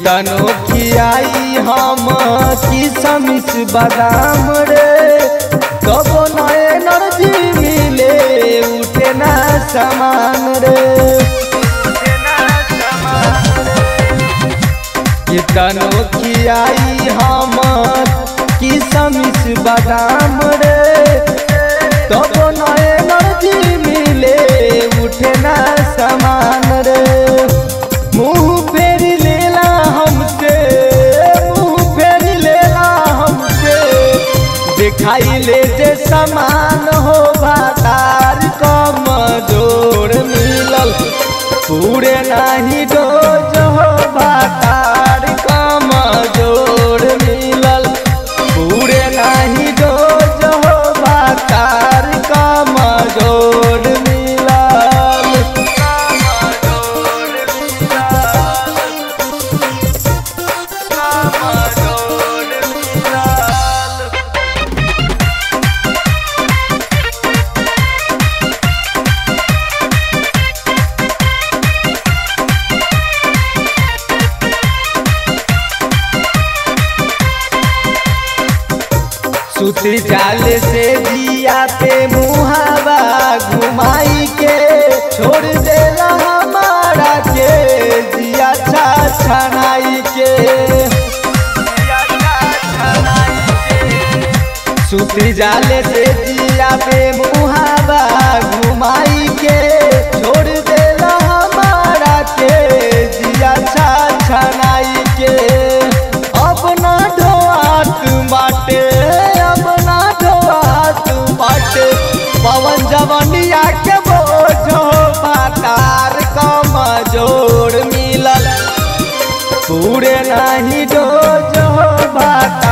कितनो खियाई हम किसमिस बादाम रे कबो न एनर्जी मिले उठे ना समान रे कितनो खियाई हम किसमिस बादाम रे कबो न एनर्जी मिले उठे ना समान रे मुंह फेर लेला हमसे मुंह फेर लेला हमसे दिखाई ले जे समान हो भातार कम जोड़ मिलल पूरे नाही डोज हो भातार कम जोड़ मिलल पूरे नाही डोज हो भातार कम जोड़ मिलल सुती जाल से जिया पे मुहावा घुमाई के छोड़ देला हमारा के जिया छा छनाई के सुती जाल से जिया पे मुहावा घुमाई के छोड़ देला हमारा के जिया छा छनाई के अपना ढोआत बाटे अपना ढोआत बाटे पवन जवनिया के बोझो बातार कम जोड़ मिलल पूरे नहीं डोज हो बात